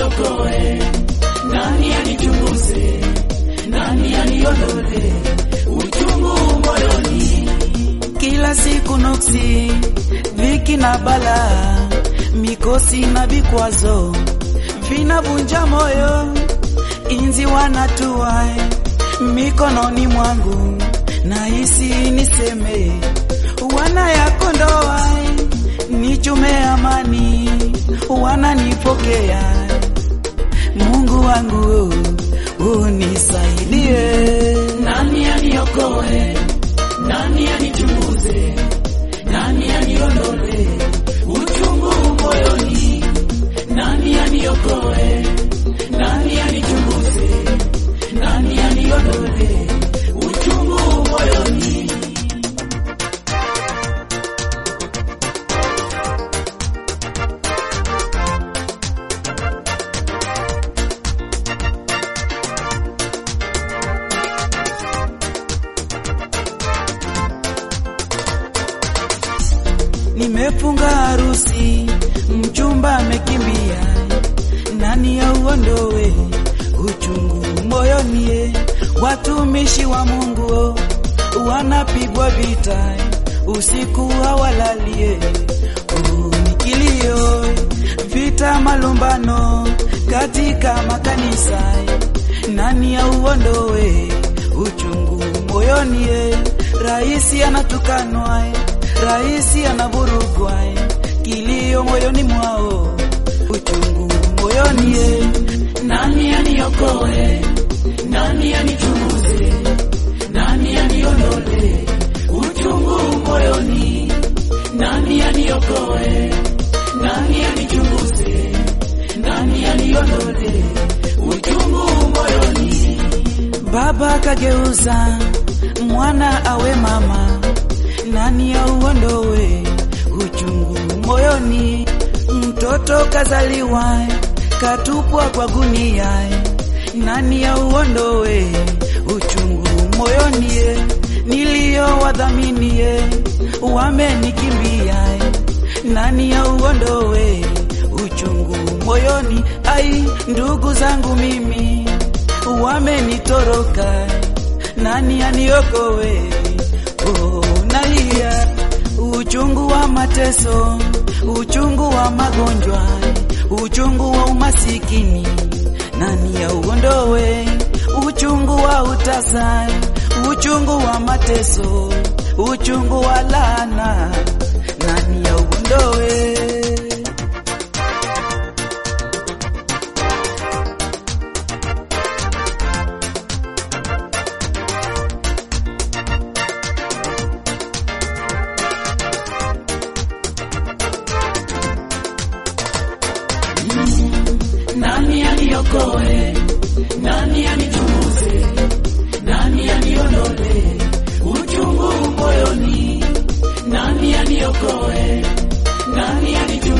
aniokoe? Nani anichunguze? Nani aniondole uchungu moyoni? Kila siku nuksi, dhiki na balaa, mikosi na vikwazo vinavunja moyo, inzi wanatua mikononi mwangu, nahisi niseme wanayakondoa, nichume amani, wananipokea. Mungu wangu unisaidie. Nani aniokoe? Nani anichunguze? Nani aniondole uchungu moyoni? Nani aniokoe? Nani anichunguze? Nani aniondole uchungu moyoni? Nimefunga harusi, mchumba amekimbia, nani auondoe uchungu moyoni? Watumishi wa Mungu wanapigwa vita, usiku hawalalie, oh, ni kilio, vita, malumbano katika makanisa, nani auondoe uchungu moyoni? Raisi anatukanwa Raisi anavurugwa, kilio moyoni mwao, uchungu moyoni. Nani aniokoe? Nani anichunguze? Nani aniondole uchungu moyoni? Nani aniokoe? Nani anichunguze? Nani aniondole uchungu moyoni? Baba kageuza mwana awe mama nani auondoe uchungu moyoni? Mtoto kazaliwa katupwa kwa gunia, nani auondoe uchungu moyoni? Niliyowadhaminie wamenikimbia, nani auondoe uchungu moyoni? Ai, ndugu zangu mimi wamenitoroka, nani aniokoe? Oh, nalia uchungu wa mateso, uchungu wa magonjwa, uchungu wa umasikini, nani auondoe? Uchungu wa utasa, uchungu wa mateso, uchungu wa laana, nani auondoe? Nani aniokoe? Nani anichunguze? Nani aniondole uchungu moyoni? Nani aniokoe? Nani anichunguze?